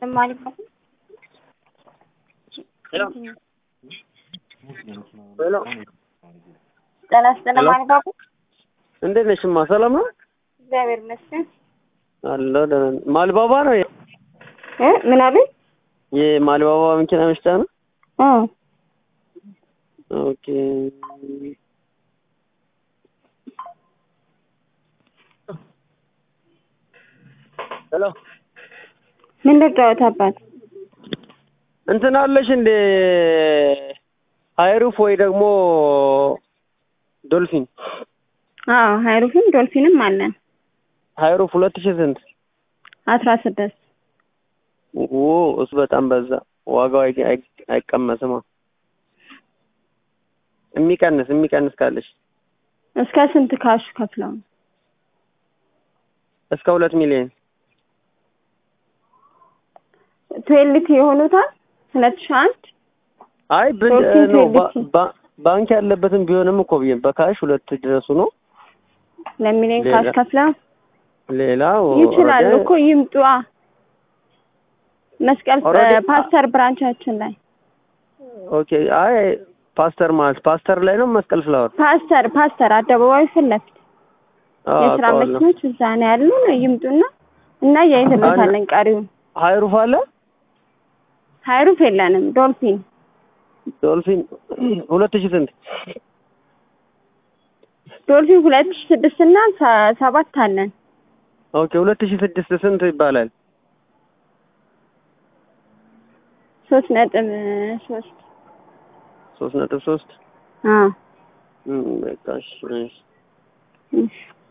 ማለት ነው። ሄሎ ሄሎ ጤና ይስጥልኝ ማለት ነው። እንዴት ነሽ? እማ ሰላም ነው እግዚአብሔር ይመስገን። አለሁ ደህና ነኝ። ማልባባ ነው እ ምን አሉኝ? የማልባባ መኪና መሽጫ ነው። እ ኦኬ ሄሎ ምን ልጫወት አባት? እንትን አለሽ እንደ ሃይሩፍ ወይ ደግሞ ዶልፊን አዎ ሃይሩፍም ዶልፊንም አለን። ሃይሩፍ ሁለት ሺህ ስንት? አስራ ስድስት ኦ እሱ በጣም በዛ። ዋጋው አይ- አይ- አይቀመስማ። የሚቀንስ የሚቀንስ ካለሽ እስከ ስንት ካሽ ከፍለው ነው? እስከ ሁለት ሚሊዮን ትዌልቲ የሆኑታል ሁለት ሺህ አንድ አይ ብን ዶልፊን ነው ባ- ትዌልቲ። ባ- ባንክ ያለበትም ቢሆንም እኮ ብዬ በካሽ ሁለት ድረሱ ነው። ለሚሊዮን ሌላ- ካሽ ከፍለው ሌላው ይችላሉ ወደ- እኮ ይምጡ። አ መስቀል Already- ፓስተር ብራንቻችን ላይ ኦኬ አይ ፓስተር ማለት ፓስተር ላይ ነው መስቀል ፍላወር ፓስተር ፓስተር አደባባይ ፊት ለፊት አዎ የስራ አውቀዋለሁ። መኪኖች እዛ ነው ያሉ። ይምጡና እና እያይተሎታለን ቀሪውን። ሃይሩፍ አለ ሃይሩፍ የለንም። ዶልፊን ዶልፊን ሁለት ሺህ ስንት ዶልፊን ሁለት ሺህ ስድስት እና ሰ- ሰባት አለን። ኦኬ ሁለት ሺህ ስድስት ስንት ይባላል? ሶስት ነጥብ ሶስት ሶስት ነጥብ ሶስት አ እም፣ በቃ እሺ፣ እሺ። እሺ